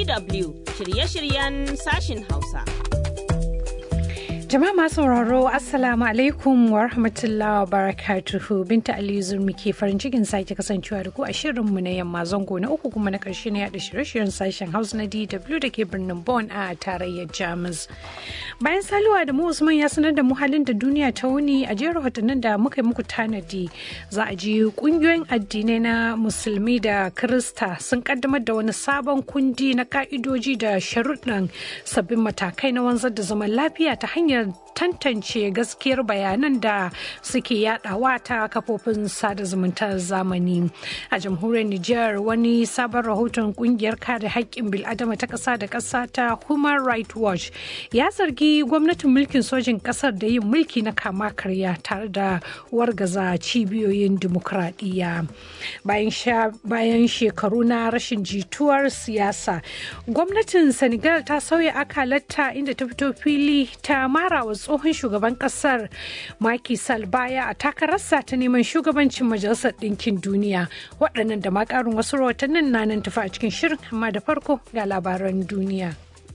DW shirye-shiryen sashin Hausa. Jama'a masu sauraro Assalamu alaikum wa rahmatullahi wa barakatuhu Binta Ali Zurmi ke farin cikin sake kasancewa da ku a shirinmu na yamma zango na uku kuma na karshe na yada shirye-shiryen sashen Hausa na DW da ke birnin Bonn a tarayyar Jamus. Bayan saluwa da mu Usman ya sanar da mu halin da duniya ta wuni a jerin rahotannin da muka yi muku tanadi za a ji kungiyoyin addinai na musulmi da Kirista sun kaddamar da wani sabon kundi na ka'idoji da sharuɗan sabbin matakai na wanzar da zaman lafiya ta hanyar tantance gaskiyar bayanan da suke yadawa ta kafofin sada zumunta zamani a jamhuriyar Nijar wani sabon rahoton kungiyar kare haƙƙin bil'adama ta ƙasa da ƙasa ta Human Rights Watch ya zargi gwamnatin mulkin sojin ƙasar da yin mulki na kama karya tare da wargaza cibiyoyin dimokuraɗiyya bayan shekaru na rashin jituwar siyasa gwamnatin Senegal ta sauya akalarta inda ta fito fili ta mara wa tsohon shugaban kasar Macky Sall baya a takararsa ta neman shugabancin majalisar ɗinkin duniya waɗannan da ma ƙarin wasu rahotannin na nan tafi a cikin shirin amma da farko ga labaran duniya.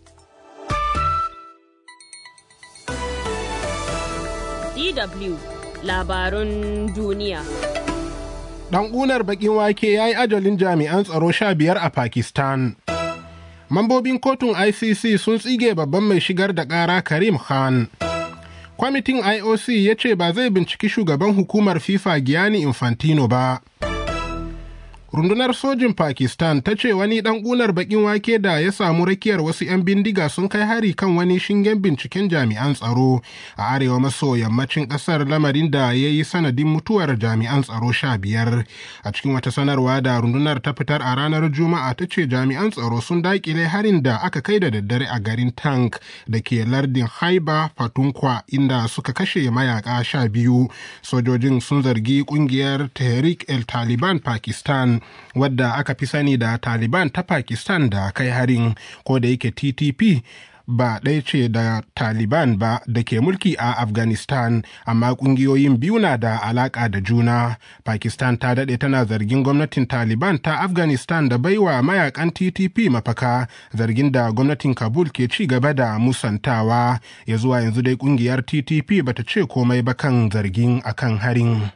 DW labarun duniya. Dan unar bakin wake ya yi ajalin jami'an tsaro sha biyar a Pakistan. Mambobin kotun ICC sun tsige babban mai shigar da ƙara Karim Khan. Kwamitin IOC ya ce ba zai binciki shugaban hukumar FIFA Gianni Infantino ba. Rundunar sojin Pakistan ta ce wani ɗan ƙunar baƙin wake da ya samu rakiyar wasu 'yan bindiga sun kai hari kan wani shingen binciken jami'an tsaro a arewa maso yammacin ƙasar lamarin da ya yi sanadin mutuwar jami'an tsaro sha biyar. A cikin wata sanarwa da rundunar ta fitar a ranar Juma'a ta ce jami'an tsaro sun daƙile harin da aka kai da daddare a garin Tank da ke lardin Haiba Fatunkwa inda suka kashe mayaka sha biyu. Sojojin sun zargi ƙungiyar Tehrik el Taliban Pakistan wadda aka fi sani da Taliban ta Pakistan da kai harin ko da yake TTP ba ɗaya ce da Taliban ba da ke mulki a Afghanistan, amma ƙungiyoyin biyu na da alaƙa da juna. Pakistan ta daɗe tana zargin gwamnatin Taliban ta Afghanistan da baiwa mayakan TTP mafaka, zargin da gwamnatin Kabul ke ci gaba da musantawa. Ya zuwa yanzu dai ƙungiyar TTP bata ce komai ba kan zargin akan harin.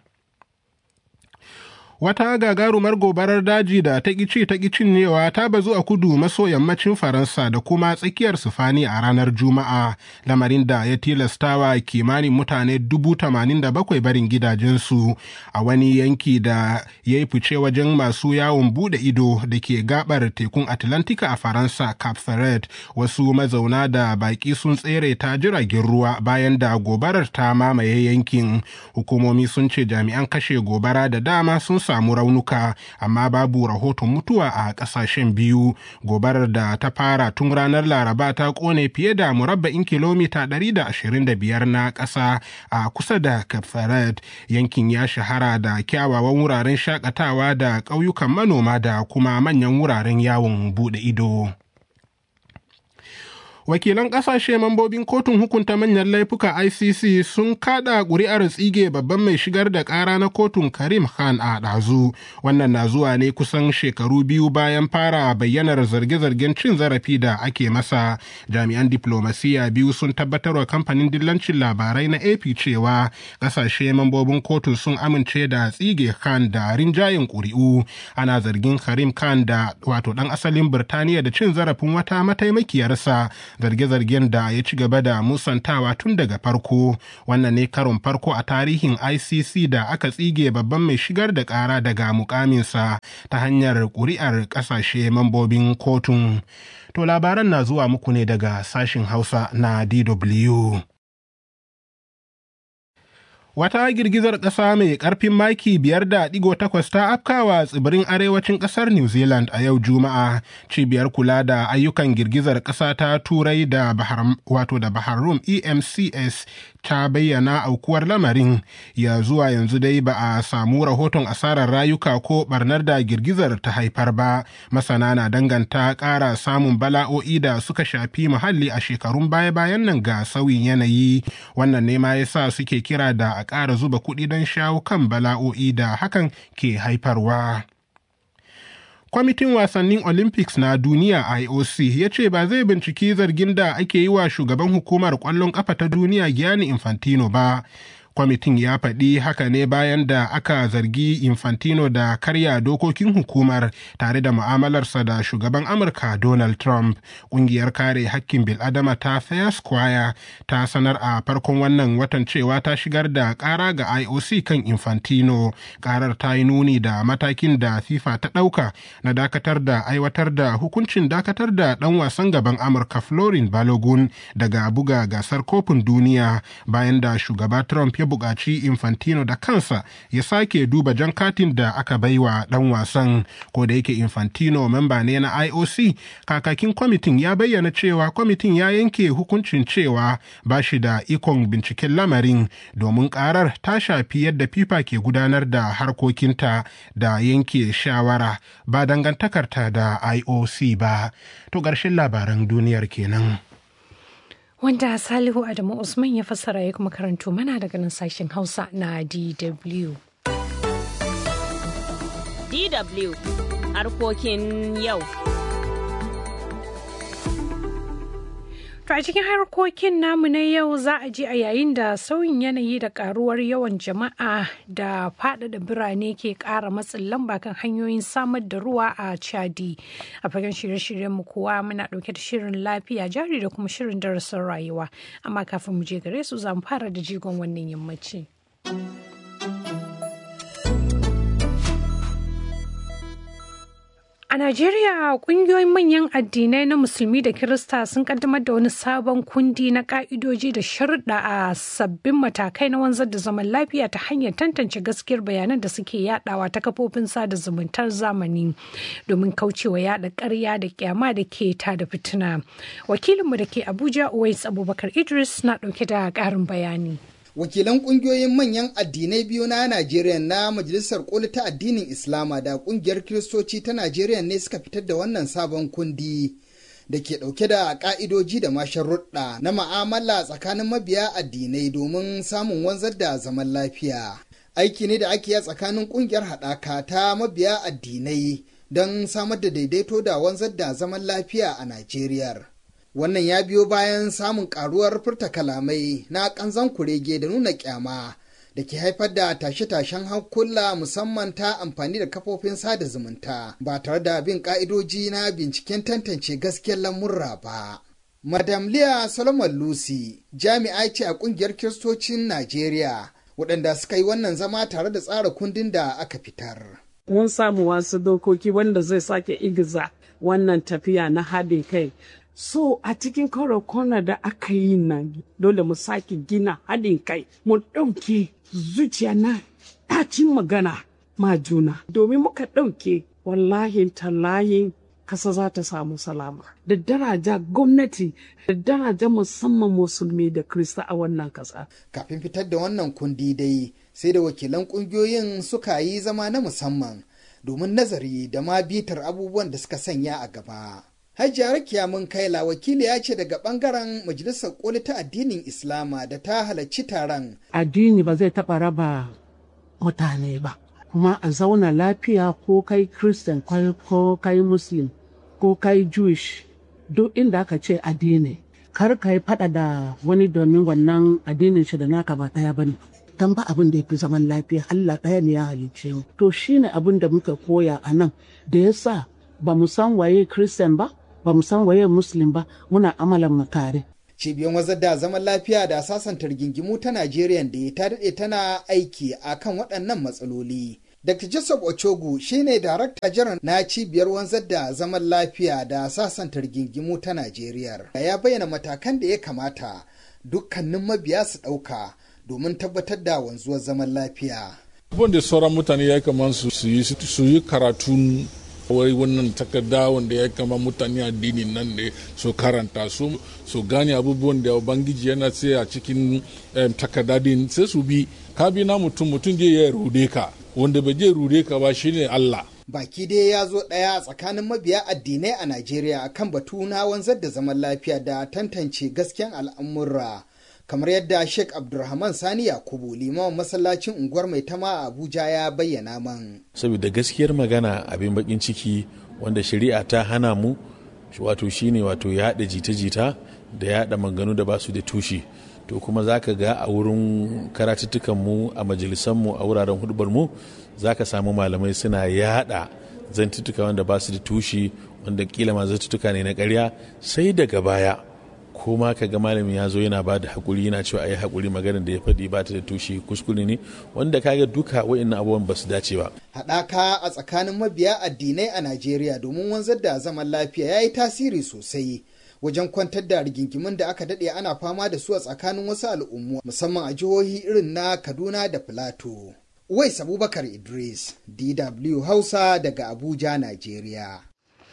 wata gagarumar gobarar daji da ta ƙici ta cinyewa ta bazu a kudu maso yammacin faransa da kuma tsakiyar sufani a ranar juma'a lamarin da ya tilastawa kimanin mutane dubu tamanin da bakwai barin gidajensu a wani yanki da ya yi fice wajen masu yawon bude ido da ke gabar tekun atlantika a faransa cap ferret wasu mazauna da baki sun tsere ta jiragen ruwa bayan da gobarar ta mamaye yankin hukumomi sun ce jami'an kashe gobara da dama sun samu raunuka amma babu rahoton mutuwa a kasashen biyu gobarar da ta fara tun ranar laraba ta kone fiye da murabba'in kilomita 125 na ƙasa a kusa da kafaret yankin ya shahara da kyawawan wuraren shakatawa da ƙauyukan manoma da kuma manyan wuraren yawon bude ido. wakilan kasashe mambobin kotun hukunta manyan laifuka icc sun kada ƙuri'ar tsige babban mai shigar da ƙara na kotun karim khan a ɗazu wannan na zuwa ne kusan shekaru biyu bayan fara bayyanar zarge-zargen cin zarafi da ake masa jami'an diplomasiya biyu sun tabbatar wa kamfanin dillancin labarai na ap cewa kasashe mambobin kotun sun amince da tsige khan da rinjayen ƙuri'u ana zargin karim khan da wato ɗan asalin birtaniya da cin zarafin wata mataimakiyarsa zarge-zargen da ya ci gaba da musantawa tun daga farko wannan ne karon farko a tarihin icc da aka tsige babban mai shigar da kara daga mukaminsa ta hanyar ƙuri'ar ƙasashe mambobin kotun to labaran na zuwa muku ne daga sashin hausa na dw Wata girgizar ƙasa mai ƙarfin maki biyar da ɗigo takwas ta afkawa tsibirin arewacin ƙasar New Zealand a yau Juma'a. Cibiyar kula da ayyukan girgizar ƙasa ta Turai da Bahar, wato da Bahar Rum EMCS ta bayyana aukuwar lamarin ya zuwa yanzu dai ba a samu rahoton asarar rayuka ko barnar da girgizar ta haifar ba masana na danganta ƙara samun bala'o'i da suka shafi muhalli a shekarun baya-bayan nan ga sauyin yanayi wannan ne ma yasa suke kira da a ƙara zuba kuɗi don shawo kan bala'o'i da hakan ke haifarwa. kwamitin wasannin olympics na duniya ioc ya ce ba zai binciki zargin da ake yi wa shugaban hukumar kwallon kafa ta duniya gianni infantino ba kwamitin ya faɗi haka ne bayan da aka zargi infantino da karya dokokin hukumar tare da mu'amalarsa da shugaban amurka donald trump ƙungiyar kare hakkin bil'adama ta fair square ta sanar a farkon wannan watan cewa ta shigar da ƙara ga ioc kan infantino ƙarar ta yi nuni da matakin da fifa ta ɗauka na dakatar da aiwatar da hukuncin dakatar da ɗan wasan gaban amurka florin balogun daga buga gasar kofin duniya bayan da shugaba trump ya buƙaci Infantino da kansa ya sake duba jan katin da aka baiwa ɗan wasan ko da yake Infantino memba ne na IOC kakakin kwamitin ya bayyana cewa kwamitin ya yanke hukuncin cewa ba shi da ikon binciken lamarin domin karar ta shafi yadda FIFA ke gudanar da harkokinta da yanke shawara ba dangantakarta da IOC ba. To ƙarshen labaran duniyar kenan. wanda Salihu Adamu Usman ya fassara ya kuma karanto mana daga nan sashen Hausa na DW. DW harkokin yau. To a cikin harkokin namu na yau za a ji a yayin da sauyin yanayi da karuwar yawan jama'a da faɗaɗa birane ke ƙara matsin lamba kan hanyoyin samar da ruwa a Chadi. A fagen shirye-shiryen mu kuwa muna ɗauke da shirin lafiya jari da kuma shirin darasin rayuwa. Amma kafin mu je gare su za mu fara da jigon wannan yammaci. A Najeriya kungiyoyin manyan addinai na Musulmi da Kirista sun kaddamar da wani sabon kundi na ka'idoji da sharuɗa a sabbin matakai na wanzar da zaman lafiya ta hanyar tantance gaskiyar bayanan da suke yadawa ta kafofin sada zumuntar zamani domin kaucewa yada ƙarya da kyama da ke ta da fitina. Wakilinmu da ke Abuja Uwais Abubakar Idris na ɗauke da ƙarin bayani. wakilan kungiyoyin manyan addinai biyu na Najeriya na Majalisar Koli ta addinin Islama da kungiyar Kiristoci ta Najeriya ne suka fitar da wannan sabon kundi da ke ɗauke da ƙa'idoji da masharruɗa na ma'amala tsakanin mabiya addinai domin samun wanzar da zaman lafiya. Aiki ne da ake yi tsakanin kungiyar haɗaka ta mabiya addinai don samar da daidaito da wanzar da zaman lafiya a Najeriya. wannan ya biyo bayan samun karuwar furta kalamai na kanzan kurege da nuna kyama da ke haifar da tashe-tashen hankula musamman ta amfani da kafofin sada zumunta ba tare da bin ka'idoji na binciken tantance gaskiyar lamurra ba. Madam Leah Solomon Lucy jami'a ce a kungiyar kiristocin Najeriya waɗanda suka yi wannan zama tare da tsara kundin da aka fitar. Mun samu wasu dokoki wanda zai sake igiza wannan tafiya na haɗin kai So a cikin kwana da aka yi nan dole mu sake gina haɗin kai mu ɗauke zuciya na ɗacin magana ma juna domin muka ɗauke wallahi tallahin kasa za ta samu salama da daraja gwamnati da daraja musamman musulmi da krista a wannan kasa. Kafin fitar da wannan kundi dai sai da wakilan ƙungiyoyin suka yi zama na musamman domin nazari da ma bitar abubuwan da suka sanya a gaba. Hajiya Rakiya mun kaila wakili ya ce daga bangaren majalisar koli ta addinin Islama da ta halarci taron. Addini ba zai taɓa raba mutane ba, kuma a zauna lafiya ko kai Christian ko kai Muslim ko kai Jewish duk inda aka ce addini. Kar ka yi faɗa da wani domin wannan addinin shi da naka ba ɗaya ba ne. Dan ba abin da ya fi zaman lafiya Allah ɗaya ne ya halicce mu. To shine abin da muka koya a nan da ya sa ba mu san waye Christian ba, ba mu san waye muslim ba muna amalan mu tare. Cibiyar wazar da zaman lafiya da sasanta rigingimu ta Najeriya da ta daɗe tana aiki a kan waɗannan matsaloli. Dr. Joseph Ochogu shine darakta jiran na cibiyar wanzar da zaman lafiya da sasanta rigingimu ta Najeriya. Ya bayyana matakan da ya kamata dukkanin mabiya su ɗauka domin tabbatar da wanzuwar zaman lafiya. Abubuwan da sauran mutane ya kamata su yi karatun wai wannan takarda wanda ya kama mutane addini nan ne su karanta su su gane abubuwan da ubangiji yana ce a cikin takarda din sai su bi ka bi na mutum mutum je ya rude ka wanda bai je rude ka ba shine Allah baki dai ya zo ɗaya tsakanin mabiya addinai a Najeriya kan batu na wanzar da zaman lafiya da tantance gasken al'amura kamar yadda sheikh abdulrahman sani yakubu limamin masallacin unguwar mai tama a abuja ya bayyana man saboda gaskiyar magana abin bakin ciki wanda shari'a ta hana mu wato shine wato yaɗa jita-jita da yaɗa manganu da basu da tushe to kuma za ka ga a wurin karatuttukanmu a majalisanmu a wuraren hudubarmu za ka samu malamai suna yaɗa zantuttuka wanda ba su da tushe wanda kila ma zantuttuka ne na karya sai daga baya ko ma ka ga malamin ya zo yana ba da haƙuri yana cewa ayi haƙuri maganar da ya faɗi ba ta da tushe kuskure ne wanda kaga duka wa'annan abubuwan ba su dace ba. Haɗaka a tsakanin mabiya addinai a Najeriya domin wanzar da zaman lafiya ya yi tasiri sosai wajen kwantar da rigingimin da aka daɗe ana fama da su a tsakanin wasu al'ummu musamman a jihohi irin na Kaduna da Filato. Uwais Abubakar Idris, DW Hausa daga Abuja, Najeriya.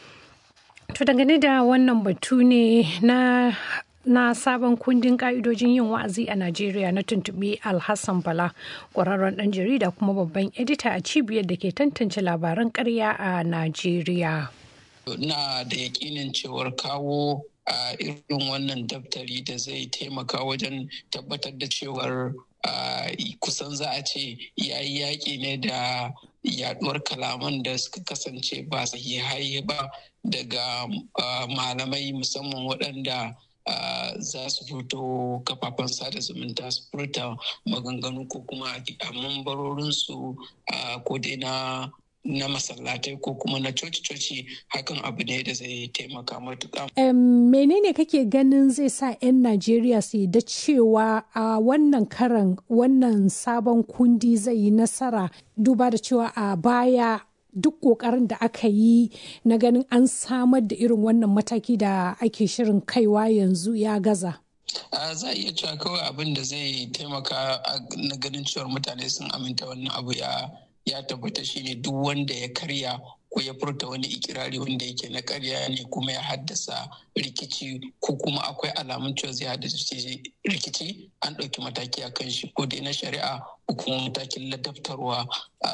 To dangane da wannan batu ne na na sabon kundin ka'idojin yin wa'azi a Najeriya na tuntuɓi Alhassan Bala ƙwararren ɗan jarida kuma babban edita a cibiyar da ke tantance labaran ƙarya a Najeriya. Na da yakinin cewar kawo a irin wannan daftari da zai taimaka wajen tabbatar da cewar kusan za a ce yayi yaƙi ne da yaduwar kalaman da suka kasance ba sahihai ba daga malamai musamman waɗanda za su fito kafafen sada zumunta su furta maganganu ko kuma a mambarorinsu ko dai na na masallatai ko kuma na coci-coci hakan abu ne da zai taimaka matuƙa. Um, menene kake ganin zai sa 'yan Najeriya su da cewa a uh, wannan karan wannan sabon kundi zai yi nasara duba da cewa a uh, baya duk ƙoƙarin da aka yi na ganin an samar da irin wannan mataki da ake shirin kaiwa yanzu ya gaza. Uh, za a iya cewa kawai abin da zai taimaka na ganin cewar mutane sun aminta wannan abu ya ya tabbata shine duk wanda ya karya ko ya furta wani ikirari wanda yake na karya ne kuma ya haddasa rikici ko kuma akwai alamun cewa zai haddasa rikici an ɗauki mataki a kan shi ko dai na shari'a ko kuma matakin ladabtarwa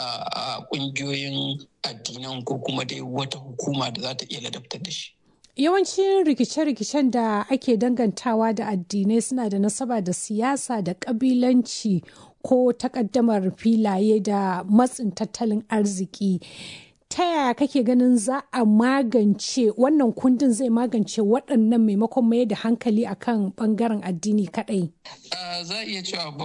a ƙungiyoyin addinan ko kuma dai wata hukuma da za ta iya ladabtar da shi. Yawancin rikice-rikicen da ake dangantawa da addinai suna da nasaba da siyasa da ƙabilanci ko takaddamar filaye da matsin tattalin arziki. Ta yaya kake ganin za a magance wannan kundin zai magance waɗannan maimakon mai da hankali akan ɓangaren addini kaɗai? za a iya cewa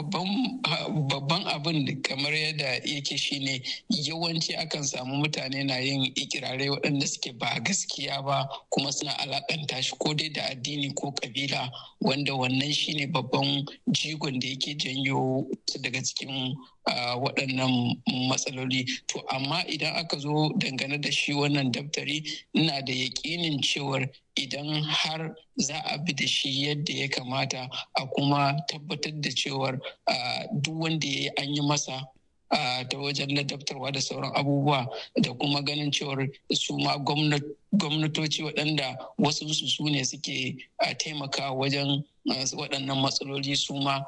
babban abin kamar yadda yake shine yawanci akan samu mutane na yin ikirarai waɗanda suke ba gaskiya ba kuma suna alakanta shi ko dai da addini ko kabila wanda wannan shine babban jigon da yake janyo daga cikin waɗannan matsaloli to amma idan aka zo dangane da shi wannan daftari ina da yaƙinin cewar idan har za a bi da shi yadda ya kamata a kuma tabbatar da cewar duk wanda ya yi an yi masa ta wajen ladabtarwa da sauran abubuwa da kuma ganin cewar su ma gwamnatoci waɗanda wasu su ne suke taimaka wajen waɗannan matsaloli su ma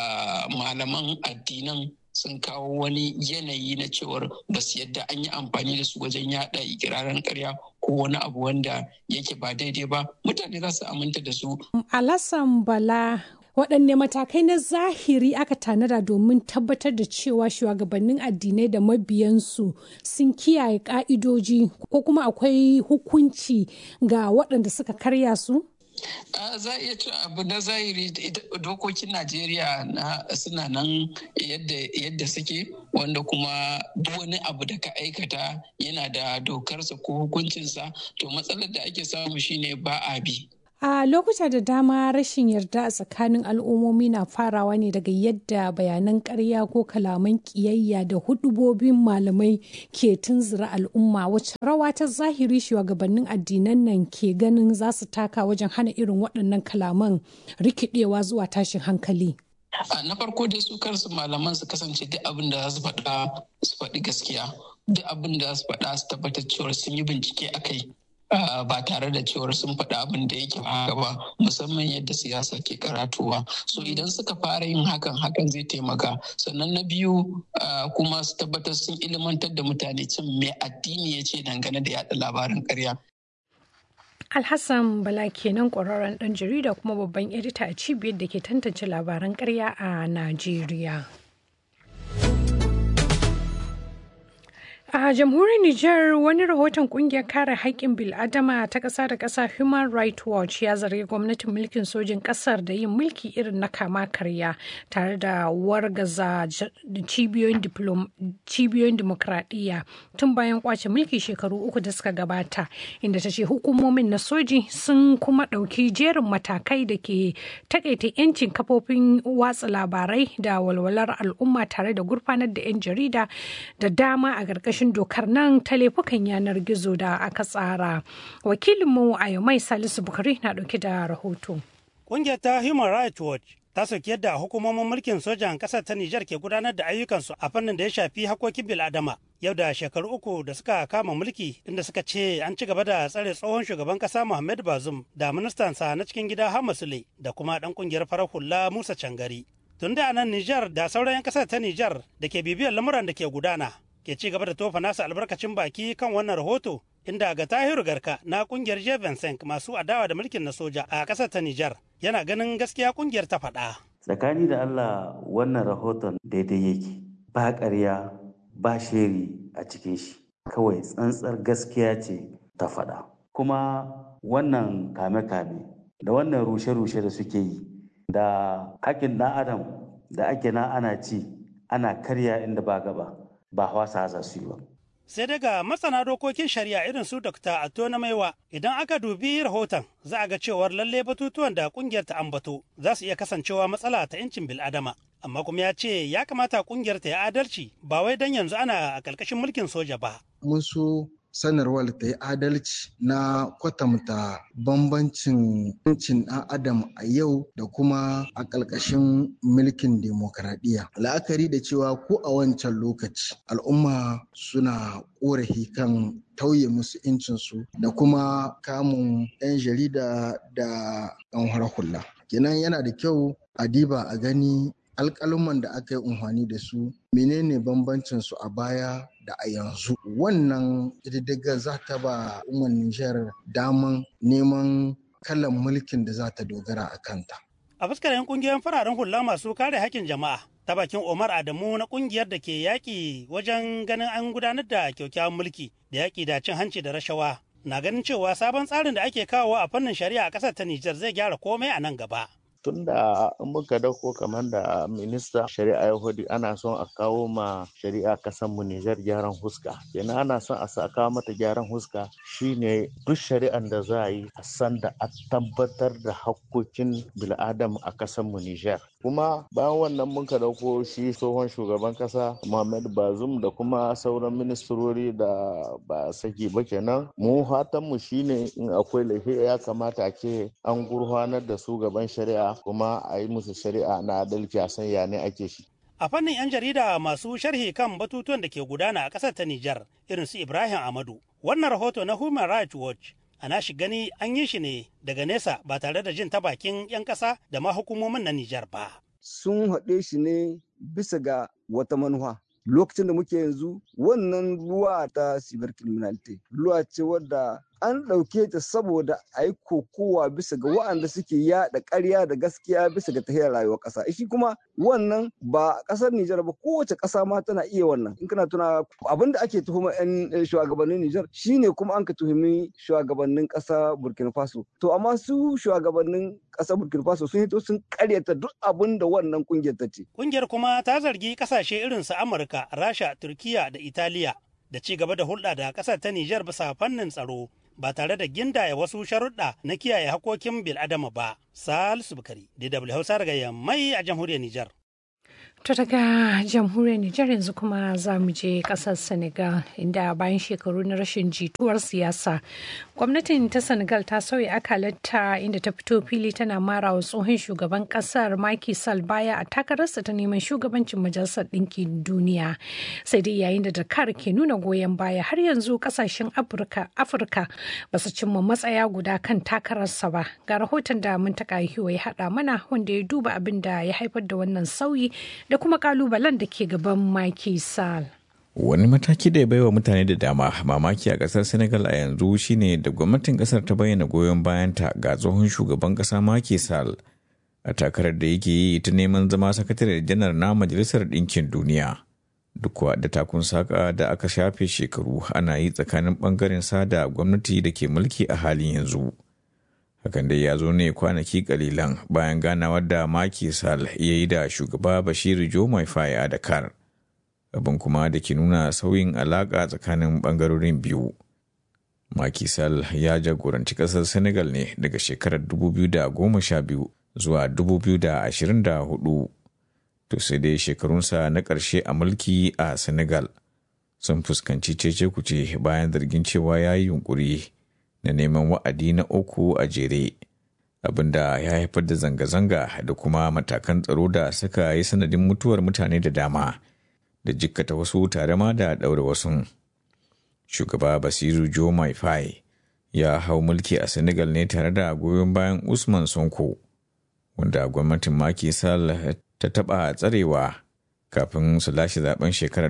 malaman addinan sun kawo wani yanayi na cewar ba su yadda an yi amfani da su wajen yada ikirarin karya ko wani abu wanda yake ba daidai ba mutane za su aminta da su. Alassan Bala waɗanne matakai na zahiri aka tanada domin tabbatar da cewa shugabannin addinai da mabiyansu sun kiyaye ka'idoji ko kuma akwai hukunci ga waɗanda suka karya su? za a iya ce abu na zahiri dokokin najeriya na suna nan yadda suke wanda kuma duk wani abu da ka aikata yana da dokarsa ko hukuncinsa to matsalar da ake samu shine ba a bi A lokuta da dama rashin yarda a tsakanin al'ummomi na farawa ne daga yadda bayanan ƙarya ko kalaman ƙiyayya da hudubobin malamai ke tunzura al'umma wacce rawa ta zahiri shugabannin addinan nan ke ganin za su taka wajen hana irin waɗannan kalaman rikidewa zuwa tashin hankali. na farko dai su kansu malaman su kasance duk abin da za su faɗa su faɗi gaskiya duk abin da za su faɗa su tabbatar cewa sun yi bincike a kai Uh, ba tare da cewar sun faɗi abin da yake haka ba musamman yadda siyasa ke karatuwa so idan suka fara yin hakan hakan zai taimaka sannan na biyu uh, kuma su tabbatar sun ilimantar da mutane cin mai addini ya ce dangane da yada labarin karya Alhassan Bala kenan ƙwararren ɗan jarida kuma babban edita a cibiyar da ke tantance labaran ƙarya a Najeriya. A jamhuriyar Nijar wani rahoton kungiyar kare haƙƙin bil'adama ta ƙasa da ƙasa Human Rights Watch ya zargi gwamnatin mulkin sojin ƙasar da yin mulki irin na kama karya tare da wargaza cibiyoyin dimokuraɗiyya tun bayan kwace mulki shekaru uku da suka gabata inda ta ce hukumomin na soji sun kuma ɗauki jerin matakai da ke takaita 'yancin kafofin watsa labarai da walwalar al'umma tare da gurfanar da 'yan jarida da dama a ƙarƙashin ƙarƙashin dokar nan ta laifukan yanar gizo da aka tsara. Wakilinmu a Yamai Salisu Bukari na ɗauke da rahoto. Ƙungiyar ta Human Rights Watch ta soki yadda hukumomin mulkin sojan ƙasar ta Nijar ke gudanar da ayyukansu a fannin da ya shafi hakokin bil'adama. Yau da shekaru uku da suka kama mulki inda suka ce an ci gaba da tsare tsohon shugaban ƙasa Muhammad Bazum da ministansa na cikin gida Hamasule da kuma ɗan ƙungiyar farar hula Musa Cangari. Tun da nan Nijar da sauran 'yan ƙasar ta Nijar da ke bibiyar lamuran da ke gudana ke ci gaba da tofa nasa albarkacin baki kan wannan rahoto inda ga tahiru garka na kungiyar Jevensenk masu adawa da mulkin na soja a ƙasar ta Nijar yana ganin gaskiya kungiyar ta faɗa. Tsakani da Allah wannan rahoton daidai yake ba ƙarya ba sheri a cikin shi kawai tsantsar gaskiya ce ta faɗa. Kuma wannan kame-kame da wannan rushe-rushe da suke yi da hakin ɗan adam da ake na ana ci ana karya inda ba gaba. ba wasa za su yi ba. Sai daga masana dokokin shari'a irin su Dr. Atto na Maiwa idan aka dubi rahoton za a ga cewar lalle batutuwan da kungiyar ta ambato za su iya kasancewa matsala ta 'yancin bil'adama. Amma kuma ya ce ya kamata kungiyar ta yi adalci ba wai don yanzu ana a ƙarƙashin mulkin soja ba. Mun so sanarwar ta yi adalci na kwatanta bambancin yancin ɗan adam a yau da kuma a ƙarƙashin mulkin demokradiyya la'akari da cewa ko a wancan lokaci al'umma suna ƙorafi kan tauye musu incinsu da kuma kamun 'yan jarida da 'yan hula kenan yana da kyau a diba a gani alƙaluman da aka yi amfani da su menene bambancin su a baya da a yanzu wannan ƙididdigar za ta ba umar nijar daman neman kalan mulkin da za ta dogara a kanta a fuskar 'yan kungiyoyin fararen hula masu kare haƙƙin jama'a ta bakin omar adamu na kungiyar da ke yaƙi wajen ganin an gudanar da kyakkyawan mulki da yaƙi da cin hanci da rashawa na ganin cewa sabon tsarin da ake kawo a fannin shari'a a ƙasar ta nijar zai gyara komai a nan gaba tun da in muka dauko kamar da minista shari'a yahudi ana son a kawo ma shari'a kasan mu Nijar gyaran huska kenan ana son a sa kawo mata gyaran huska shine duk shari'an da za a yi a san da a tabbatar da hakkokin bil'adam a kasan mu Nijar kuma bayan wannan muka dauko shi tsohon shugaban kasa Muhammad Bazum da kuma sauran ministrori da ba saki ba kenan mu fatan mu shine in akwai laifi ya kamata a ce an gurfanar da su gaban shari'a kuma a yi musu shari'a na adalci a san ya ne ake shi. A fannin 'yan jarida masu sharhi kan batutuwan da ke gudana a ƙasar ta Nijar irin su Ibrahim Amadu. Wannan rahoto na Human Rights Watch ana shi gani an yi shi ne daga nesa ba tare da jin ta bakin 'yan ƙasa da ma hukumomin na Nijar ba. Sun haɗe shi ne bisa ga wata manufa. Lokacin da muke yanzu wannan ruwa ta cyber criminality ruwa ce wadda an ɗauke ta saboda a yi kokowa bisa ga waɗanda suke yaɗa ƙarya da gaskiya bisa ga tahiyar rayuwar ƙasa shi kuma wannan ba ƙasar Nijar ba kowace ƙasa ma tana iya wannan in kana tuna abin da ake tuhuma 'yan shugabannin Nijar shine kuma an ka tuhumi shugabannin ƙasa Burkina Faso to amma su shugabannin ƙasar Burkina Faso sun hito sun ƙaryata duk abin da wannan ƙungiyar ta ce Ƙungiyar kuma ta zargi ƙasashe irin su Amurka, Rasha, Turkiya da Italiya da ci gaba da hulɗa da ƙasar ta Nijar bisa fannin tsaro ba tare da gindaya wasu sharuɗa na kiyaye hakokin bil'adama ba. Salisu Bukari, DW Hausa daga Yammai a jamhuriyar Nijar. To daga jamhuriyar Nijar yanzu kuma za mu je kasar Senegal inda bayan shekaru na rashin jituwar siyasa gwamnatin ta Senegal ta sauya akalarta inda ta fito fili tana mara wa tsohon shugaban kasar Macky Sall baya a takararsa ta neman shugabancin majalisar ɗinkin duniya sai dai yayin da Dakar ke nuna goyon baya har yanzu kasashen Afirka Afirka ba su cimma matsaya guda kan takararsa ba ga rahoton da mun taka ya haɗa mana wanda ya duba abin da ya haifar da wannan sauyi da kuma kalubalen da ke gaban Macky Sall. wani mataki da ya baiwa mutane da dama mamaki a kasar senegal a yanzu shine da gwamnatin kasar ta bayyana goyon bayanta ga tsohon shugaban kasa Macky Sall a takarar da yake yi ta neman zama sakatare janar na majalisar ɗinkin duniya duk da takun saka da aka shafe shekaru ana yi tsakanin bangaren sa da gwamnati da ke mulki a halin yanzu hakan dai ya zo ne kwanaki kalilan bayan ganawar da Macky Sall ya yi da shugaba Bashiru Jomai Faye a Dakar abin kuma da ke nuna sauyin alaƙa tsakanin ɓangarorin biyu. Macky Sall ya jagoranci ƙasar Senegal ne daga shekarar 2012 zuwa 2024. To sai dai shekarunsa na ƙarshe a mulki a Senegal sun fuskanci cece kuce bayan zargin cewa ya yi yunƙuri na neman wa'adi na uku a jere. abinda ya haifar da zanga-zanga da kuma matakan tsaro da suka yi sanadin mutuwar mutane da dama. da jikkata wasu tare ma da ɗaure wasu. Shugaba Basiru Jo Maifai ya hau mulki a Senegal ne tare da goyon bayan Usman Sonko, wanda gwamnatin Macky Sall ta taɓa tsarewa kafin su lashe zaben shekarar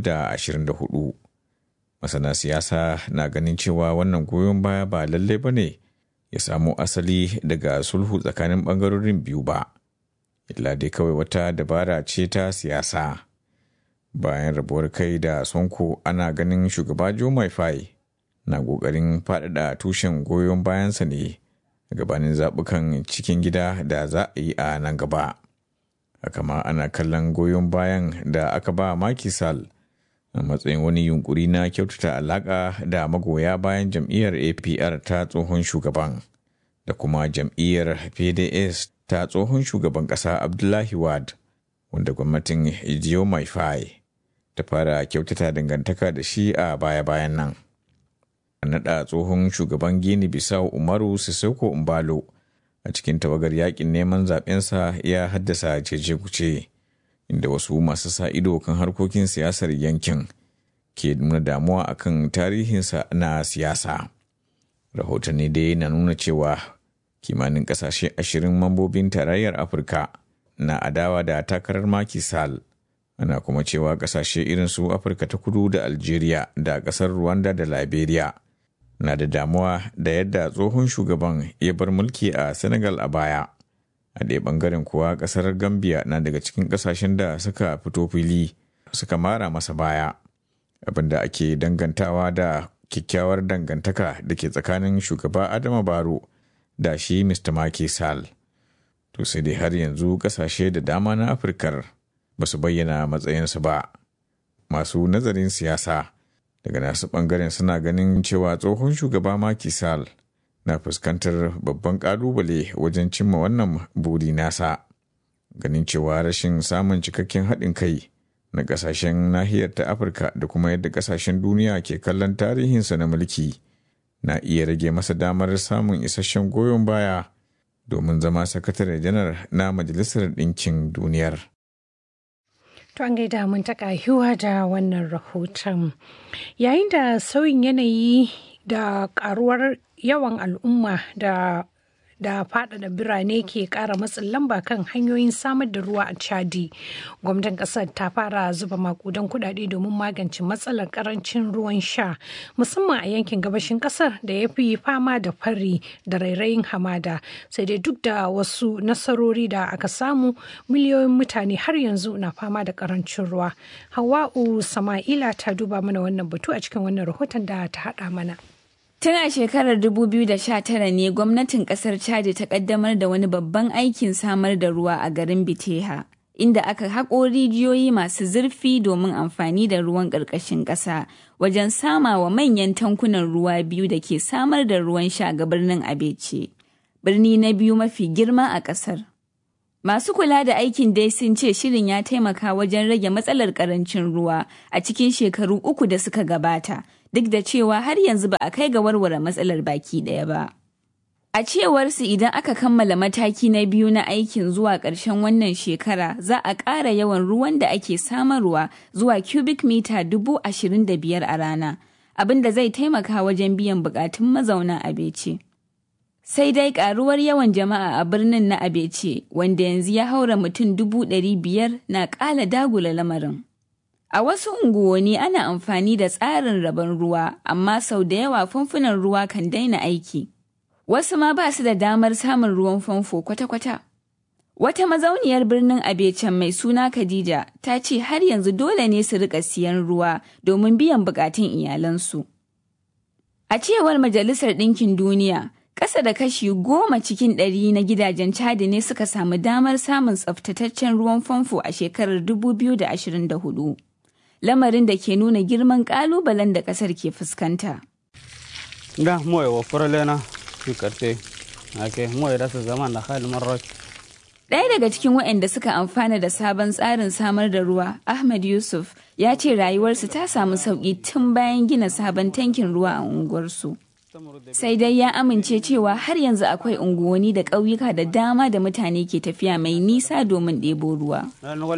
2024. Masana siyasa na ganin cewa wannan goyon baya ba lalle ba ne ya samo asali daga sulhu tsakanin ɓangarorin biyu ba, illa dai kawai wata dabara ce ta siyasa. bayan rabuwar kai da sonko ana ganin shugaba joe maifai na ƙoƙarin faɗaɗa tushen goyon bayansa ne gabanin zaɓukan cikin gida da za a yi a nan gaba haka ma ana kallon goyon bayan da aka ba Macky Sall a matsayin wani yunkuri na kyautata alaƙa da magoya bayan jam'iyyar APR ta tsohon shugaban da kuma jam'iyyar PDS ta tsohon shugaban ƙasa Abdullahi Wad wanda gwamnatin Ijiyo Maifai ta fara kyautata dangantaka da shi a baya-bayan nan. naɗa tsohon shugaban Gini Bisau Umaru Sissoko Umbalo a cikin tawagar yakin neman zaɓensa ya haddasa cece kuce inda wasu masu sa ido kan harkokin siyasar yankin ke nuna damuwa akan tarihinsa na siyasa. Rahotanni dai na nuna cewa kimanin ƙasashe ashirin mambobin tarayyar Afirka na adawa da takarar Macky Sall. Ana kuma cewa ƙasashe irin su Afirka ta kudu da Algeria da ƙasar Rwanda da Liberia. na da damuwa da yadda tsohon shugaban ya bar mulki a Senegal a baya. A ɗaya ɓangaren kuwa ƙasar Gambia na daga cikin ƙasashen da suka fito fili suka mara masa baya, abinda ake dangantawa da kyakkyawar dangantaka da ke tsakanin shugaba Adama Baro da shi Mr. Macky Sall. To sai dai har yanzu ƙasashe da dama na Afirkar ba su bayyana matsayinsu ba. Masu nazarin siyasa. daga nasu bangaren suna ganin cewa tsohon shugaba Macky Sall na fuskantar babban kalubale wajen cimma wannan buri nasa ganin cewa rashin samun cikakken haɗin kai na ƙasashen nahiyar ta afirka da kuma yadda ƙasashen duniya ke kallon tarihinsa na mulki na iya rage masa damar samun isasshen goyon baya domin zama sakatare janar na majalisar ɗinkin duniyar. To an gaida mun taka hiwa da wannan rahoton. Yayin da sauyin yanayi da karuwar yawan al'umma da da faɗaɗa birane ke ƙara matsin lamba kan hanyoyin samar da ruwa a chadi gwamnatin ƙasar ta fara zuba makudan kuɗaɗe domin magance matsalar ƙarancin ruwan sha musamman a yankin gabashin ƙasar da ya fi fama da fari da rairayin hamada sai dai duk da wasu nasarori da aka samu miliyoyin mutane har yanzu na fama da ƙarancin ruwa hawa'u sama'ila ta duba mana wannan batu a cikin wannan rahoton da ta haɗa mana. Tun a shekarar 2019 ne gwamnatin kasar Chad ta kaddamar da wani babban aikin samar da ruwa a garin Biteha, inda aka haƙo rijiyoyi masu zurfi domin amfani da ruwan ƙarƙashin ƙasa wajen sama wa manyan tankunan ruwa biyu da ke samar da ruwan sha ga birnin Abece, birni na biyu mafi girma a ƙasar. Masu kula da aikin dai sun ce shirin ya taimaka wajen rage matsalar ƙarancin ruwa a cikin shekaru uku da suka gabata. duk da cewa har yanzu ba a kai ga warware matsalar baki ɗaya ba. A cewarsu idan aka kammala mataki na biyu na aikin zuwa ƙarshen wannan shekara za a ƙara yawan ruwan da ake samarwa zuwa cubic mita dubu ashirin da biyar a rana, abin da zai taimaka wajen biyan buƙatun mazauna Abece. Sai dai ƙaruwar yawan jama'a a birnin na Abece, wanda yanzu ya haura mutum dubu ɗari biyar na ƙala dagula lamarin. A wasu unguwanni ana amfani da tsarin rabon ruwa, amma sau da yawa famfunan ruwa kan daina aiki. Wasu ma ba su da damar samun ruwan famfo kwata-kwata. Wata mazauniyar birnin Abecen mai suna Khadija ta ce har yanzu dole ne su rika siyan ruwa domin biyan bukatun iyalansu. A cewar Majalisar Ɗinkin Duniya, ƙasa da kashi goma cikin ɗari na gidajen Chadi ne suka samu damar samun tsaftataccen ruwan famfo a shekarar 2024. Lamarin da ke nuna girman ƙalubalen da ƙasar ke fuskanta. Da moye wa furalena fi karte, ake moye da su zama da hali marar Ɗaya daga cikin waɗanda suka amfana da sabon tsarin samar da ruwa, Ahmad Yusuf, ya ce rayuwarsu ta samu sauƙi tun bayan gina sabon tankin ruwa a unguwarsu. Sai dai ya amince cewa har yanzu akwai unguwanni da ƙauyuka da dama da mutane ke tafiya mai nisa domin ɗebo ruwa.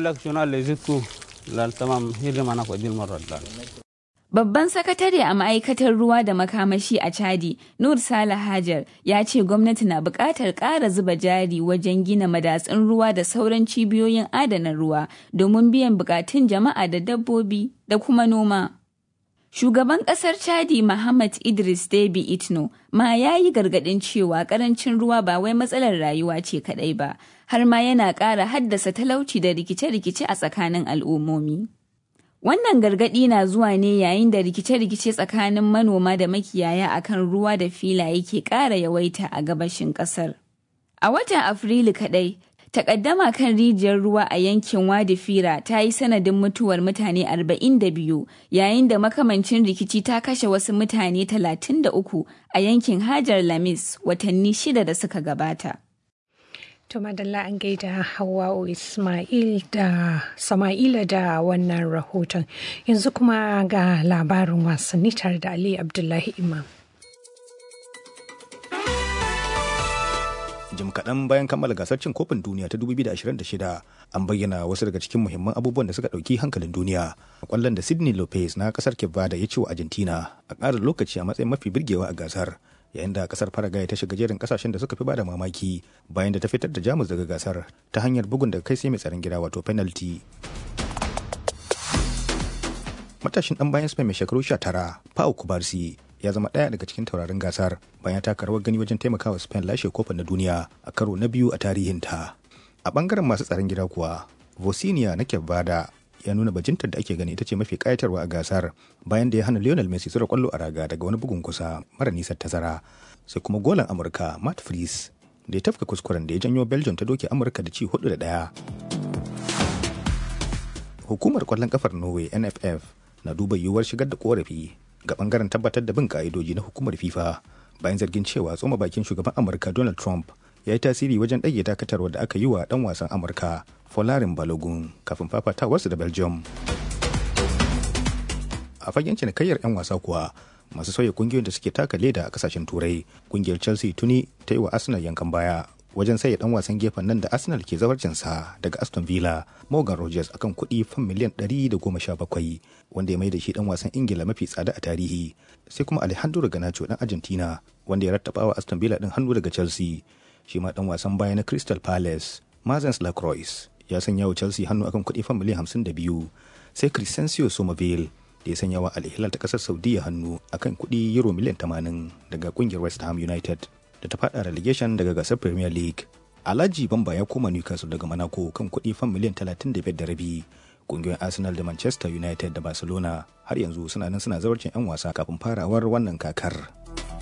Babban sakatare a ma'aikatar ruwa da makamashi a Chadi, Nur Sale Hajar, ya ce gwamnati na buƙatar ƙara zuba jari wajen gina madatsun ruwa da sauran cibiyoyin adana ruwa domin biyan buƙatun jama'a da dabbobi da kuma noma. Shugaban ƙasar Chadi Muhammad Idris Deby Itno ma ya yi gargaɗin cewa ƙarancin ruwa ba wai matsalar rayuwa ce kaɗai ba, har ma yana ƙara haddasa talauci da rikice-rikice a tsakanin al'ummomi. Wannan gargaɗi na zuwa ne yayin da rikice-rikice tsakanin manoma da makiyaya akan ruwa da filaye ke ƙara yawaita a gabashin ƙasar. A watan Afrilu kaɗai, takaddama kan rijiyar ruwa a yankin Wadi Fira ta yi sanadin mutuwar mutane 42 yayin da makamancin rikici ta kashe wasu mutane 33 a yankin Hajar Lamis watanni shida da suka gabata. To madalla an gaida Hawwa'u Ismail da Sama'ila da wannan rahoton. Yanzu kuma ga labarin wasanni tare da Ali Abdullahi Imam. jim kaɗan bayan kammala gasar cin kofin duniya ta 2026 an bayyana wasu daga cikin muhimman abubuwan da suka ɗauki hankalin duniya kwallon da sydney lopez na ƙasar kevada ya ci wa argentina a ƙarin lokaci a matsayin mafi birgewa a gasar yayin da ƙasar paraguay ta shiga jerin ƙasashen da suka fi bada mamaki bayan da ta fitar da jamus daga gasar ta hanyar bugun daga kai sai mai tsaron gida wato penalty matashin dan bayan spain mai shekaru 19 pau kubarsi ya zama ɗaya daga cikin taurarin gasar bayan taka rawar gani wajen taimakawa spain lashe kofin na duniya a karo na biyu a tarihinta a bangaren masu tsaron gida kuwa vosinia na kevada ya nuna bajintar da ake gani ita ce mafi kayatarwa a gasar bayan da ya hana lionel messi zura kwallo a raga daga wani bugun kusa mara nisan tazara sai kuma golan amurka matt fries da ya tafka kuskuren da ya janyo belgium ta doke amurka da ci hudu da daya hukumar kwallon kafar norway nff na duba yiwuwar shigar da korafi ga bangaren tabbatar da bin ka'idoji na hukumar fifa bayan zargin cewa tsoma bakin shugaban amurka donald trump ya yi tasiri wajen ɗage dakatarwa da aka yi wa ɗan wasan amurka folarin balogun kafin fafatawarsu da belgium a fagen cinikayyar 'yan wasa kuwa masu sauya kungiyoyin da suke taka leda a kasashen turai kungiyar chelsea tuni ta yi wa arsenal yankan baya wajen saye dan wasan gefen nan da arsenal ke zawarcinsa daga aston villa morgan rogers akan kuɗi fan miliyan 117 wanda ya mai da shi dan wasan ingila mafi tsada a tarihi sai kuma alejandro ganacho dan argentina wanda ya rattaba wa aston villa din hannu daga chelsea shi ma dan wasan baya na crystal palace mazens lacroix ya sanya wa chelsea hannu akan kuɗi fan miliyan 52 sai crescencio somerville da ya sanya wa al ta kasar saudiya hannu akan kuɗi euro miliyan 80 daga kungiyar west ham united da ta fada relegation daga gasar Premier League. Alhaji Bamba ya koma Newcastle daga Monaco kan kuɗi fan miliyan 35 da rabi. Kungiyoyin Arsenal da Manchester United da Barcelona har yanzu suna nan suna zawarcin 'yan wasa kafin farawar wannan kakar.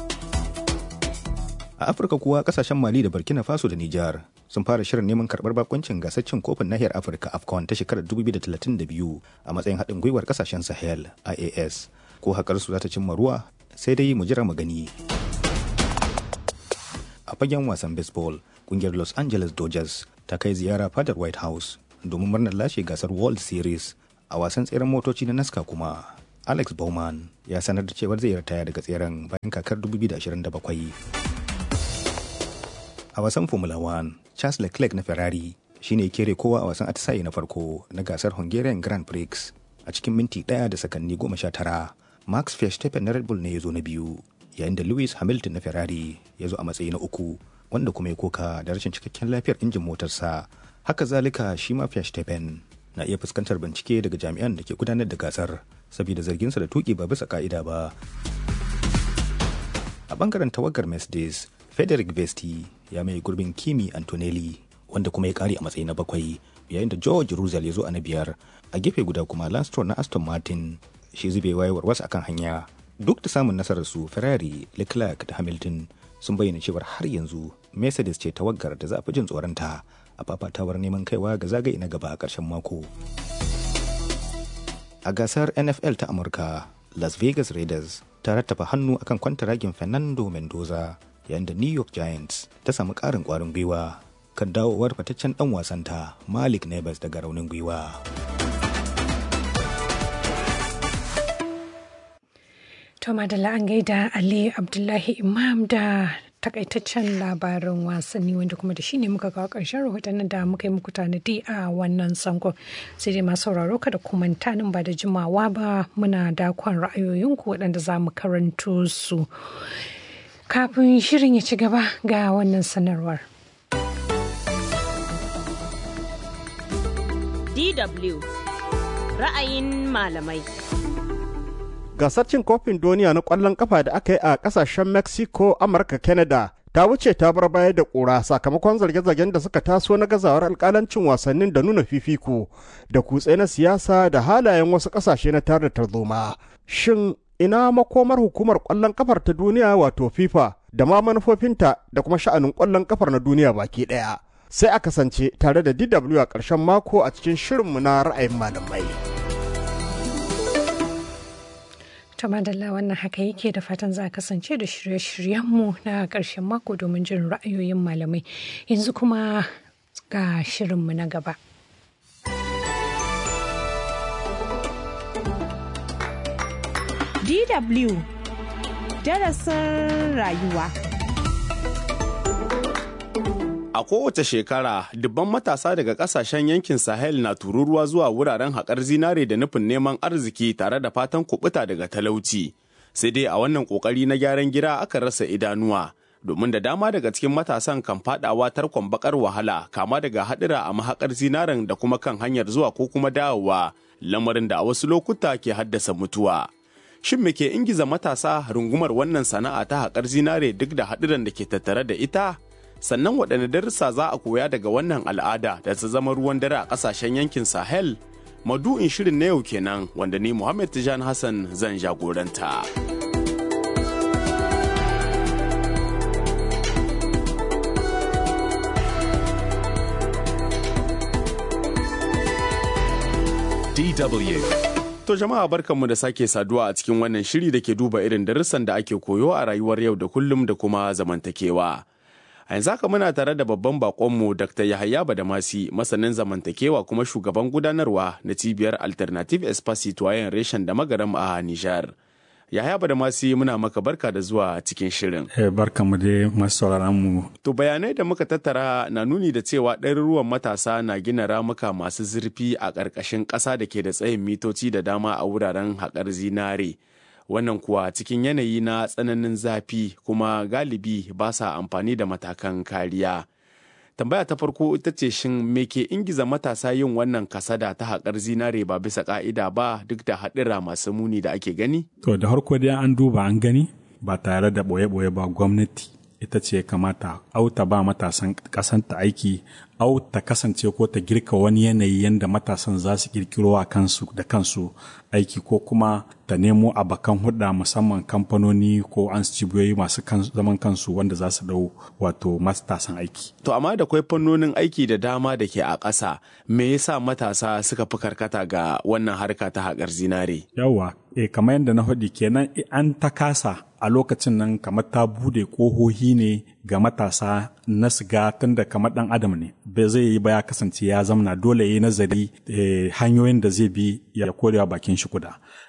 A Afirka kuwa kasashen Mali da Burkina Faso da Nijar sun fara shirin neman karɓar bakoncin gasar cin kofin nahiyar Afirka AFCON ta shekarar 2032 a matsayin haɗin gwiwar kasashen Sahel IAS. Ko haƙar su za ta cimma ruwa sai dai mu jira mu gani. a fagen wasan baseball kungiyar los angeles dodgers ta kai ziyara fadar white house domin murnar lashe gasar world series a wasan tseren motoci na nasca kuma alex bowman ya sanar da cewar zai ritaya daga tseren bayan kakar 2027 a wasan formula 1 charles leclerc na ferrari shine kere kowa a wasan atisaye na farko na gasar hungarian grand prix a cikin minti ɗaya da sakanni goma sha tara max verstappen na red bull ne ya zo na biyu yayin da Lewis Hamilton na Ferrari ya zo a matsayi na uku wanda kuma ya koka da rashin cikakken lafiyar injin motarsa. Haka zalika shi ma Verstappen na iya fuskantar bincike daga jami'an da ke gudanar da gasar saboda zarginsa da tuki ba bisa ka'ida ba a bangaren tawagar mercedes frederick vesti ya mai gurbin kimi antonelli wanda kuma ya kare a matsayi na bakwai yayin da george russell ya zo a na biyar a gefe guda kuma lance Stroll na aston martin shi zube wayewar wasu akan hanya duk da samun nasarar su ferrari leclerc da hamilton sun bayyana cewar har yanzu mercedes ce tawagar da za a fi jin tsoronta a fafatawar neman kaiwa ga zagaye na gaba a ƙarshen mako a gasar nfl ta amurka las vegas raiders ta rattafa hannu akan kwantaragin fernando mendoza yayin da new york giants ta samu ƙarin ƙwarin gwiwa kan dawowar fataccen ɗan wasanta malik nebas daga raunin gwiwa To Madalla an gaida Ali Abdullahi Imam da takaitaccen labarin wasanni wanda kuma da shi ne muka kawo ƙarshen rahotannin da muka yi muku tanadi a wannan sangon sai dai masu sauraro kada ku manta nan ba da jimawa ba muna dakon ra'ayoyinku waɗanda za mu karanto su kafin shirin ya ci gaba ga wannan sanarwar. DW ra'ayin malamai. gasar cin kofin duniya na kwallon kafa da aka yi a kasashen mexico amurka canada ta wuce ta bar baya da kura sakamakon zarge-zargen da suka taso na gazawar alkalancin wasannin da nuna fifiko da kutse na siyasa da halayen wasu kasashe na tare da tarzoma shin ina makomar hukumar kwallon kafar ta duniya wato fifa da ma manufofinta da kuma sha'anin kwallon kafar na duniya baki daya sai a kasance tare da dw a ƙarshen mako a cikin shirinmu na ra'ayin malamai. ta madalla wannan haka yake da fatan za a kasance da shirye-shiryenmu na ƙarshen mako domin jin ra'ayoyin malamai yanzu kuma ga shirinmu na gaba. DW darasin rayuwa. A kowace shekara, dubban matasa daga kasashen yankin Sahel na tururuwa zuwa wuraren haƙar zinare da nufin neman arziki tare da fatan kubuta daga talauci. Sai dai a wannan ƙoƙari na gyaran gida aka rasa idanuwa, domin da dama daga cikin matasan kan fadawa tarkon bakar wahala kama daga haɗura a mahaƙar zinaren da kuma kan hanyar zuwa ko kuma dawowa, lamarin da a wasu lokuta ke haddasa mutuwa. Shin me ke ingiza matasa rungumar wannan sana'a ta haƙar zinare duk da haɗuran da ke tattare da ita? sannan waɗanne darussa za a koya daga wannan al'ada da ta zama ruwan dare a ƙasashen yankin sahel madu'in shirin na yau kenan wanda ni muhammad tijan hassan zan jagoranta DW To jama'a barkanmu da sake saduwa a cikin wannan shiri da ke duba irin darussan da ake koyo a rayuwar yau da kullum da kuma zamantakewa. A yanzu haka muna tare da babban bakonmu Dr. Yahaya Badamasi, masanin zamantakewa kuma shugaban gudanarwa na cibiyar Alternative Espace Citoyen Reshen da Magaram a Nijar. Yahaya Badamasi muna maka barka da zuwa cikin shirin. Eh, barkanmu dai masu sauraron mu. To bayanai da muka tattara na nuni da cewa ɗaruruwan matasa na gina ramuka masu zurfi a ƙarƙashin ƙasa da ke da tsayin mitoci da dama a wuraren haƙar zinare. wannan kuwa cikin yanayi na tsananin zafi kuma galibi ba sa amfani da matakan kariya. Tambaya ta farko ita ce shin me ke ingiza matasa yin wannan kasada ta haƙar zinare ba bisa ƙa'ida ba duk da haɗura masu muni da ake gani? To da harko dai an duba an gani ba tare da ɓoye-ɓoye ba gwamnati ita ce kamata au ta ba matasan ƙasanta aiki au ta kasance ko ta girka wani yanayi yadda matasan za su kirkiro a kansu da kansu aiki ko kuma ta nemo abakan hudda musamman kamfanoni ko an cibiyoyi masu zaman kansu wanda za su dau wato matasan aiki. To amma da kwai fannonin aiki da dama da ke a ƙasa me yasa matasa suka fi karkata ga wannan harka ta haƙar zinare? Yawwa, e, kamar yadda na faɗi kenan an ta kasa a lokacin nan kamar ta bude ƙohohi ne ga matasa na siga tun da kamar ɗan adam ne bai zai yi ba ya kasance ya zamana dole ya yi nazari hanyoyin da zai bi ya korewa bakin shi kuda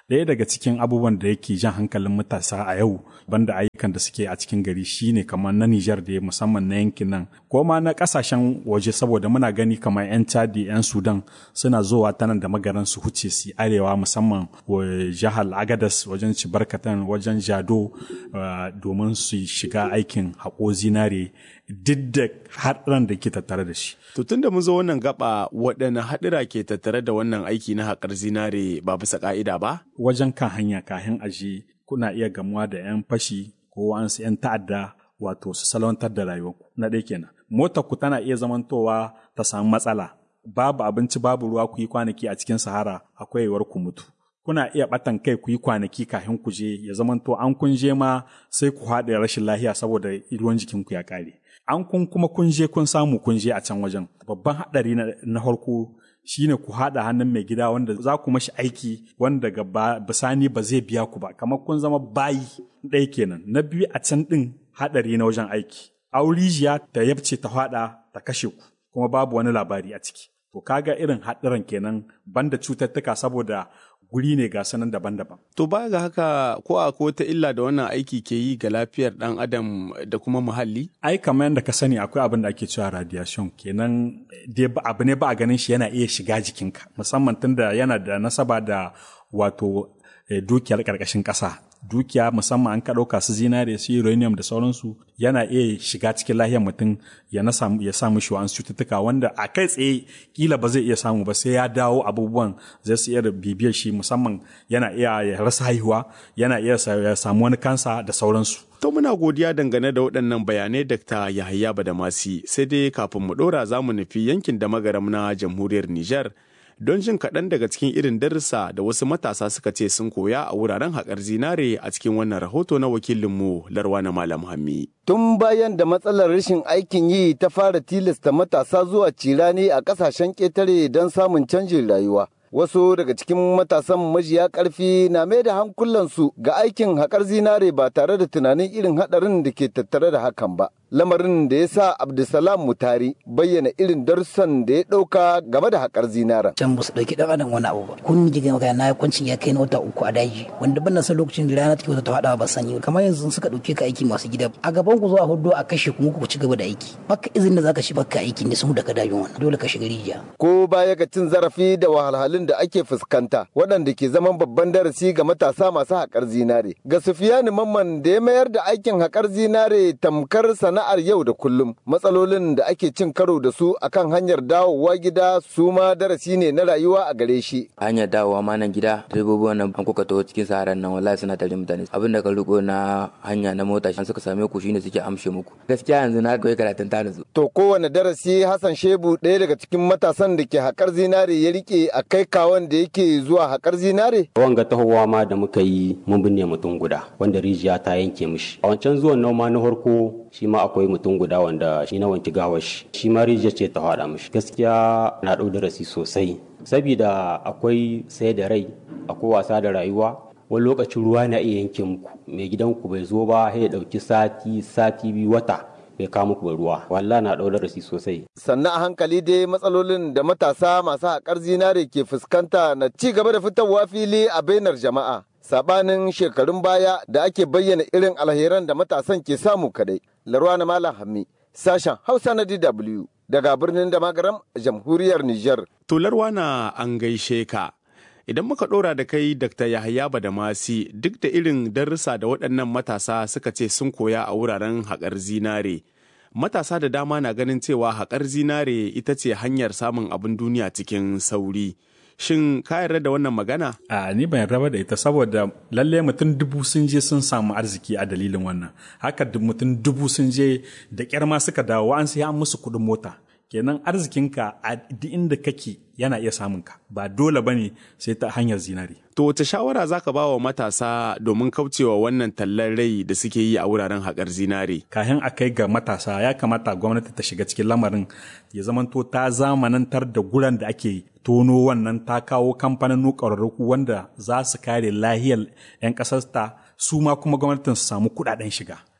ɗaya daga cikin abubuwan da yake jan hankalin matasa a yau banda ayyukan da suke a cikin gari shine kamar na Nijar da musamman na yankin nan ko ma na kasashen waje saboda muna gani kamar 'yan Chadi 'yan Sudan suna zowa ta nan da magaran su huce su arewa musamman jihar Agadas wajen Cibarkatan wajen Jado domin su shiga aikin haƙo zinare duk da haɗuran da ke tattare da shi. To tun da mun zo wannan gaba waɗanne haɗura ke tattare da wannan aiki na haƙar zinare ba bisa ƙa'ida ba? Wajen kan hanya kahin aji kuna iya gamuwa da 'yan fashi ko wa'ansu 'yan ta'adda wato su salwantar da rayuwarku na ɗaya kenan. Motar ku tana iya zamantowa ta samu matsala babu abinci babu ruwa ku yi kwanaki a cikin sahara akwai yiwuwar ku mutu. kuna iya batan kai ku yi kwanaki kafin ku je ya zamanto an kun je ma sai ku haɗe rashin lahiya saboda ruwan jikinku ya ƙare. An kun kuma kun je kun samu kun je a can wajen. Babban haɗari na farko shine ku haɗa hannun mai gida wanda za ku mashi aiki wanda daga bisani ba zai biya ku ba kamar kun zama bayi ɗaya kenan. Na biyu a can ɗin haɗari na wajen aiki. Aurijiya ta yabce ta faɗa ta kashe ku kuma babu wani labari a ciki. To kaga irin haɗarin kenan banda cututtuka saboda guri ne ga sanan daban-daban. To ba ga haka ko a ko ta illa da wannan aiki ke yi ga lafiyar ɗan adam da kuma muhalli? Ai kamar yadda ka sani akwai abin da ake cewa radiation kenan dai abu ne ba a ganin shi yana iya shiga jikinka musamman tunda yana da nasaba da wato dukiyar ƙarƙashin ƙasa dukiya musamman an ka ɗauka su zinare su uranium da sauransu yana iya shiga cikin lahiyar mutum ya na samu ya samu shi wa'ansu cututtuka wanda a kai tsaye kila ba zai iya samu ba sai ya dawo abubuwan zai su iya bibiyar shi musamman yana iya ya rasa haihuwa yana iya ya samu wani kansa da sauransu To muna godiya dangane da waɗannan bayanai Dr. Yahaya Badamasi sai dai kafin mu ɗora za mu nufi yankin da magaram na jamhuriyar Nijar don jin kaɗan daga cikin irin darussa da wasu matasa suka ce sun koya a wuraren haƙar zinare a cikin wannan rahoto na wakilinmu Larwana Malam Hammi. Tun bayan da matsalar rashin aikin yi ta fara tilasta matasa zuwa cirani a ƙasashen ƙetare don samun canjin rayuwa. Wasu daga cikin matasan majiya ƙarfi na mai da hankulansu ga aikin haƙar zinare ba tare da tunanin irin haɗarin da ke tattare da hakan ba. lamarin da ya sa Abdulsalam Mutari bayyana irin darussan da ya ɗauka game da haƙar zinaren. Can ba su ɗauki ɗan adam wani abu ba. Kun ji gama na kwancin ya kai na wata uku a daji wanda ban san lokacin da rana take wata ta faɗa ba sani kamar yanzu suka ɗauke ka aiki masu gida a gaban ku zuwa hudu a kashe kuma ku ci gaba da aiki. Baka izinin da zaka shi baka aiki ne sun daga dajin wannan dole ka shiga rijiya. Ko baya ga cin zarafi da wahalhalun da ake fuskanta waɗanda ke zaman babban darasi ga matasa masu haƙar zinare. Ga Sufiyani Mamman da ya mayar da aikin haƙar zinare tamkar sana sana'ar yau da kullum matsalolin da ake cin karo da su akan hanyar dawowa gida su ma darasi ne na rayuwa a gare shi hanyar dawowa ma nan gida direbobi wannan an kuka taho cikin saharan nan wallahi suna tare mutane abin da ka riko na hanya na mota an suka same ku shine suke amshe muku gaskiya yanzu na koyi karatun ta nutsu to kowane darasi Hassan Shebu ɗaya daga cikin matasan da ke haƙar zinare ya rike a kai kawon da yake zuwa haƙar zinare wanga tahowa ma da muka yi mun binne mutum guda wanda rijiya ta yanke mishi a wancan zuwan noma na farko shi ma akwai mutum guda wanda shi na wanki gawar shi shi ma rijiya ce ta faɗa mishi gaskiya na ɗau darasi sosai saboda akwai sai da rai akwai wasa da rayuwa wani lokacin ruwa na iya yanke muku mai gidanku bai zo ba sai ya ɗauki sati sati biyu wata bai kawo muku ruwa walla na ɗau darasi sosai sannan a hankali dai matsalolin da matasa masu haƙar zinare ke fuskanta na ci gaba da fitowa fili a bainar jama'a sabanin shekarun baya da ake bayyana irin alheran da matasan ke samu kadai. Larwana Malam Hammi, sashen Hausa na DW daga birnin Damagaram, jamhuriyar Nijar. To Larwana an gaishe ka. Idan muka ɗora da kai Dr. Yahaya Badamasi duk da irin darussa da waɗannan matasa suka ce sun koya a wuraren haƙar zinare. Matasa da dama na ganin cewa haƙar zinare ita ce hanyar samun abin duniya cikin sauri. shin ka yarda da wannan magana? A ni ban yarda da ita saboda lalle mutum dubu sun je sun samu arziki a dalilin wannan. Haka mutum dubu sun je da kyar ma suka dawo an sai an musu kuɗin mota. Kenan arzikinka a duk inda kake yana iya samun ka ba dole bane sai ta hanyar zinari. To wace shawara za ka ba wa matasa domin kaucewa wannan tallar rai da suke yi a wuraren haƙar zinare? Kayan a kai ga matasa ya kamata gwamnati ta shiga cikin lamarin ya zamanto ta zamanantar da guran da ake tono wannan ta kawo kamfanin ƙwararruku wanda za su kare lahiyar 'yan ƙasarta su ma kuma gwamnatin su samu kuɗaɗen shiga.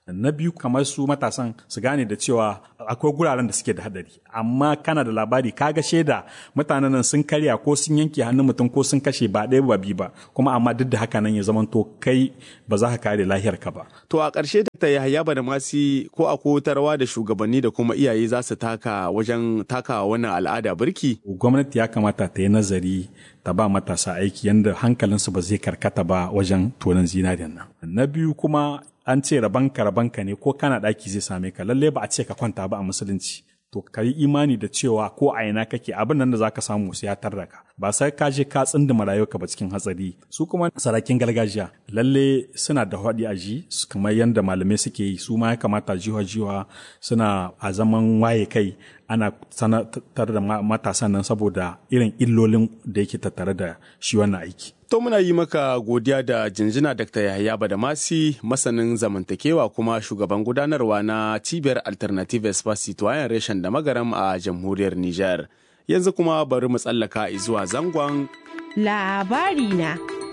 na biyu kamar su matasan su gane da cewa akwai guraren da suke da hadari amma kana da labari kaga shaida mutanen nan sun karya ko sun yanke hannun mutum ko sun kashe ba ɗaya ba biyu ba kuma amma duk da haka nan ya zamanto kai ba za ka kare lahiyar ka ba To a ƙarshe da ta Yahaya Badamasi ko a kotarwa da shugabanni da kuma iyaye za su taka wajen taka wannan al'ada birki? gwamnati ya kamata ta yi nazari ta ba matasa aiki yadda hankalinsu ba zai karkata ba wajen tonon zinariyan nan na biyu kuma an ce rabanka rabanka ne ko kana ɗaki zai same ka lalle ba a ce ka kwanta ba a musulunci to ka yi imani da cewa ko a ina kake abin nan da za ka samu sai ya tarda ka ba sai ka je ka tsindima rayuwarka ba cikin hatsari su kuma sarakin gargajiya lalle suna da haɗi a ji kamar yadda malamai suke yi su ma ya kamata jiwa jiwa suna a zaman waye kai ana sanatar da matasan nan saboda irin illolin da yake tattare da shi wannan aiki To muna yi maka godiya da jinjina Dr. Yahaya Badamasi masanin zamantakewa kuma shugaban gudanarwa na cibiyar Alternative Espace Citoyen reshen da magaram a jamhuriyar Nijar. Yanzu kuma bari mu tsallaka zuwa zangon labari na.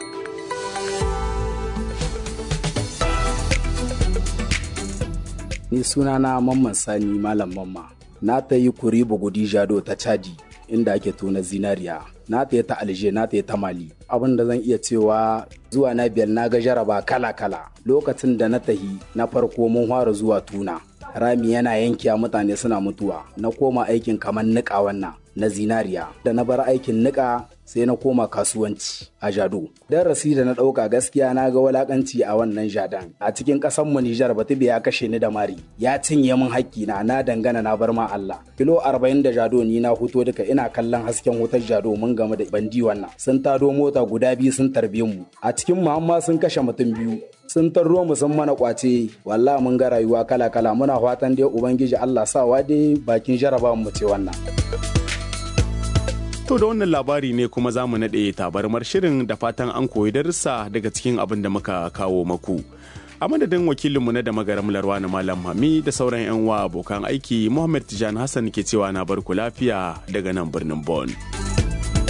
Ni sunana Mamman Sani Malam Mamma. Na ta yi kuri bugudi jado ta Chadi inda ake tona zinariya. Na ta yi ta Alje, na ta yi ta Mali. Abin da zan iya cewa zuwa na biyar na ga jaraba kala-kala. Lokacin da na tahi na farko mun fara zuwa tuna. Rami yana yankiya mutane suna mutuwa. Na koma aikin kamar niƙa wannan na zinariya. Da na bar aikin niƙa sai na koma kasuwanci a jado darasi da na ɗauka gaskiya na ga walakanci a wannan jadan a cikin ƙasar mu Nijar Batube ya kashe ni da mari ya cinye min hakki na na dangana na bar ma Allah kilo 40 da jado ni na huto duka ina kallon hasken wutar jado mun game da bandi wannan sun tado mota guda biyu sun tarbe mu a cikin mu amma sun kashe mutum biyu sun tarro mu sun mana kwace wallahi mun ga rayuwa kala kala muna fatan dai ubangiji Allah sawa dai bakin jarabawan mu ce wannan To da wannan labari ne kuma za mu naɗe tabarmar shirin da fatan an koyi darussa daga cikin abin da muka kawo maku. A madadin wakilinmu na da magaram Larwana Malam Hami da sauran 'yan wa abokan aiki Muhammad Tijan Hassan ke cewa na barku lafiya daga nan birnin Bon.